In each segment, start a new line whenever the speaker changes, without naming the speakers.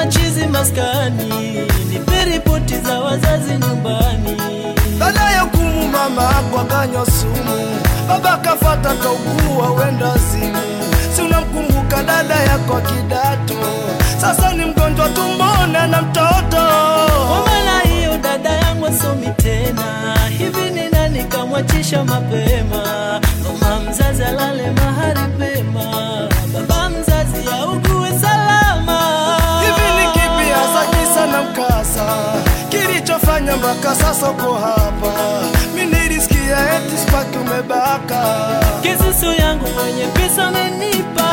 machizi maskani, nipe ripoti za wazazi nyumbani.
Baada ya kumu mama ako akanywa sumu, baba kafata kaugua wenda simu. Si unamkumbuka dada yako kidato, sasa ni mgonjwa tumbona na mtoto.
Kwa maana hiyo dada yangu asomi tena, hivi ni nani kamwachisha mapema? Mama mzazi alale mahali pema, baba mzazi augue salama.
Hivi ni kipi hasa kisa na mkasa kilichofanya mpaka sasa uko hapa? Mi nilisikia eti spaki umebaka.
Kisusu yangu mwenye pesa amenipa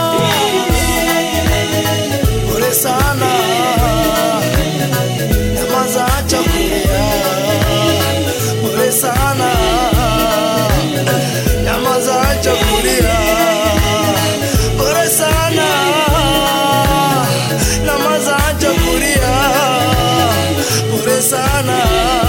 Pole sana, nyamaza, acha kulia. Pole sana, nyamaza, acha kulia. Pole sana, nyamaza, acha kulia. Pole sana,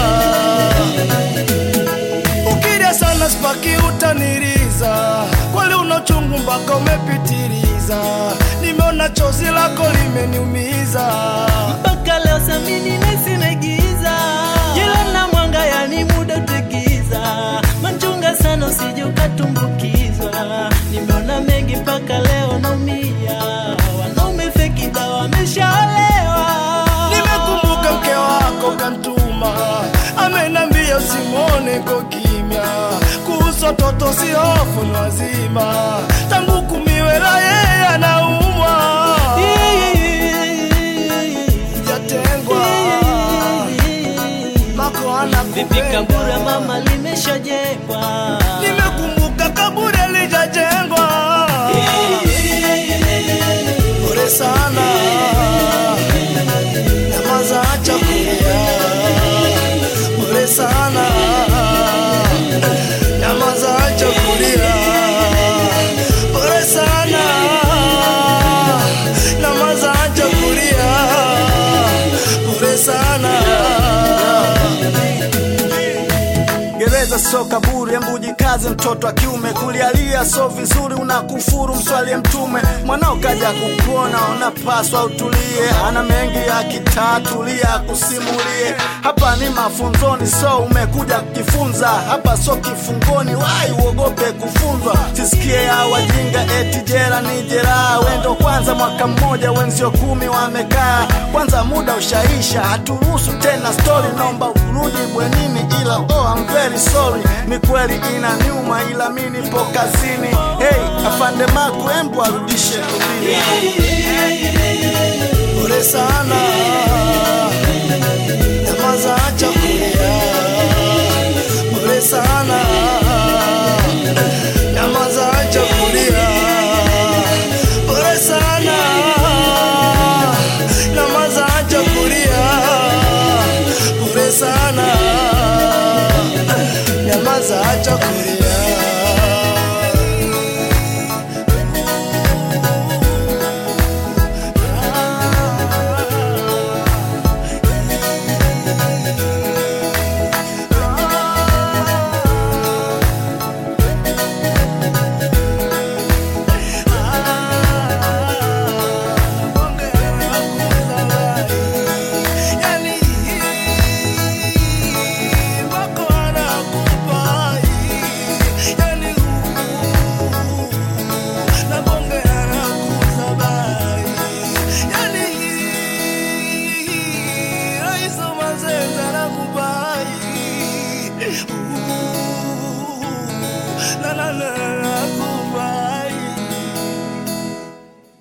ukilia sana spaki utaniriza, kweli una uchungu mpaka umepitiliza. Nimeona chozi lako limeniumiza.
mpaka leo samini nesi naigiza jila na mwanga yani muda utegiza manchunga sana usije ukatumbukizwa nimeona mengi mpaka leo naumia wanaume feki dawa wameshaolewa
Nimekumbuka mke wako kantuma, amenambia usimwone ko kimya, kuhusu watoto si hofu ni wazima, tangu kumiwela yeye anaumwa, jatengwa mako
vipi kabura
anakupenda.
mama limeshajengwa
Nimekumbuka kaburi alijajengwa, pole sana, nyamaza, acha kulia. Pole sana, nyamaza, acha kulia. Pole sana, nyamaza, acha kulia. Pole sana.
Gereza so kaburi, embu jikaze mtoto wa kiume, kulialia so vizuri, unakufuru mswalie Mtume. Mwanao kaja kukuona, unapaswa utulie, ana mengi ya kitatulia, akusimulie. Hapa ni mafunzoni, so umekuja kujifunza, hapa so kifungoni, wai uogope kufunzwa. Sisikie ya wajinga eti jera ni jeraha, wendo kwanza mwaka mmoja, wenzio kumi wamekaa, kwanza muda ushaisha, haturuhusu tena story, naomba urudi bwenini, ila oh, I'm very sorry. Ni kweli ina nyuma, ila mi nipo kazini. Hey, afande Maku, embu arudishe ubili.
Pole sana, nyamaza, acha kulia. Pole sana, nyamaza, acha kulia. Pole sana, nyamaza, acha kulia. Pole sana, nyamaza, acha kulia. na na na